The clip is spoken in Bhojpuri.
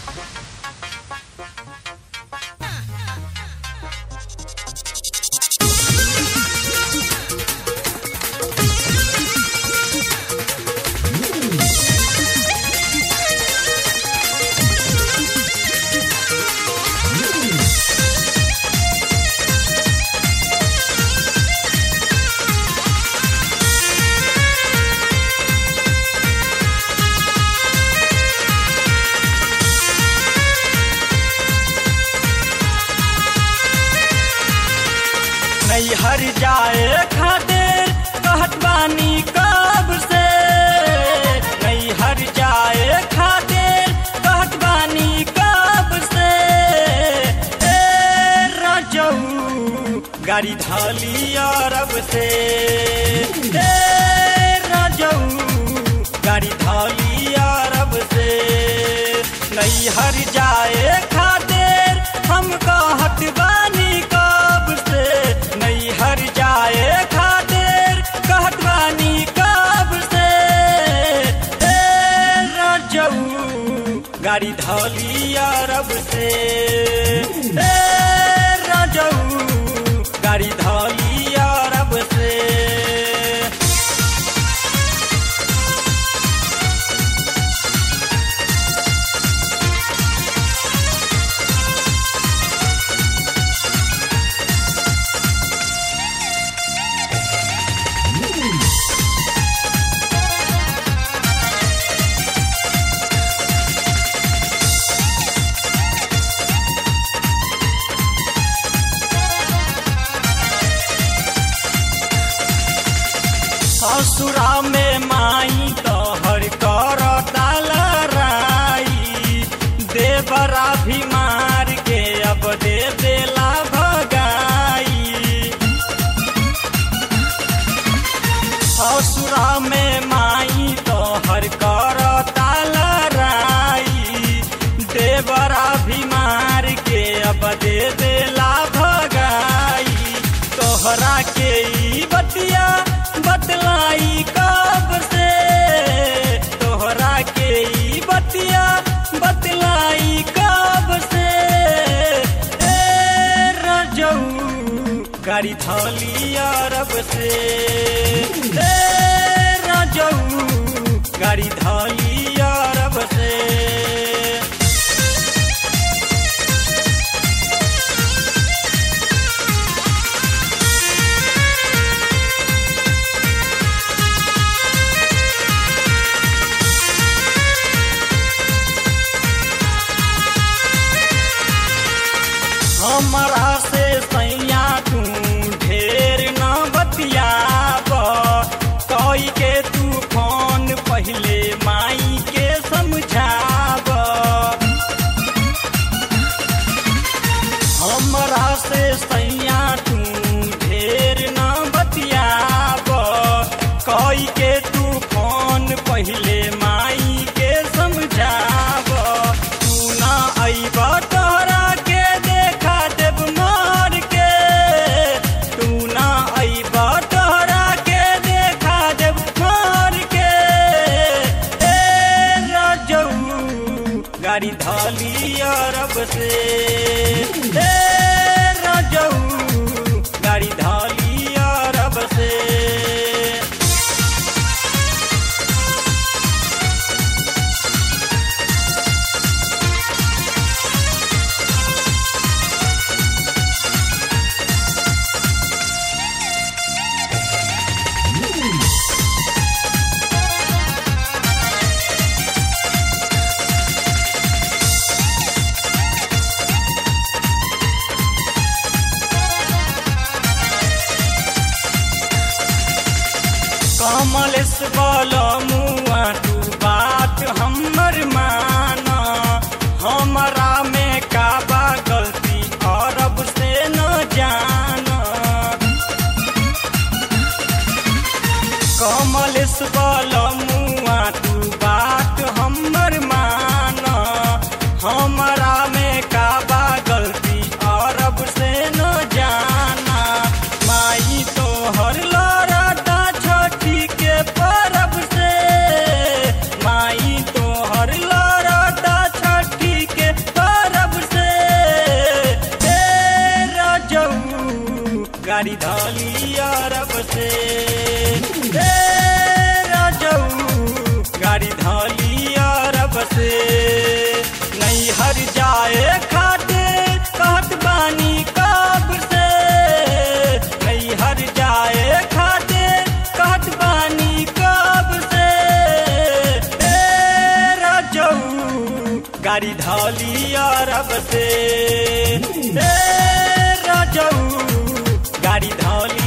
नैहर जाए खातिर कहत बानी कब से नैहर जाए खातिर कहत बानी कब से ए रजऊ गाड़ी धाली अरब से ए रजऊ गाड़ी धाली अरब से नैहर जाए खातिर हम कहत बानी कब से नैहर जाए खातिर कहत बानी कब से ए रजऊ गाड़ी धौली अरब से ए रजऊ गाड़ी धौली अरब से ससुरा में माई तोहर कर लड़ाई देवरा भी मार के अब दे देला भगाई ससुरा में माई तोहर कर लड़ाई देवरा भी मार के अब दे देला भगाई तोहरा के ई बतिया बतलाई कब से तोहरा के ई बतिया बतलाई कब से ए रजऊ गाड़ी धौली अरब से ए रजऊ गाड़ी धौली अरब से हमरा से सैया तू ढेर न बतियाब कई के तू फोन पहले माई के समझाब हमरा से सैया तू ढेर न बतियाब कई के तू फोन पहले माई के समझाब तू ना अइब तोहरा के देखा देव मार के तू ना अइब तोहरा के देखा देव मार के ए रजऊ गाड़ी धाली अरब से ए रजऊ गाड़ी धाली अरब से कमलेश मुआ तू बात हमर माना हमरा में का बा गलती अरब से न जाना कमलेश मुआ तू बात हमर माना हमरा में का बा गलती अरब से न जाना माई तो हर लड़ता छोटी के परब से माई तो हर लड़ता छोटी के गाड़ी धाली अरब से ए राजऊ गाड़ी धाली अरब से नहीं हर जाए खाते कहत बानी कब से नहीं हर जाए खाते कहत बानी कब से ए राजऊ गाड़ी धाली अरब से ए राजऊ गाड़ी धाली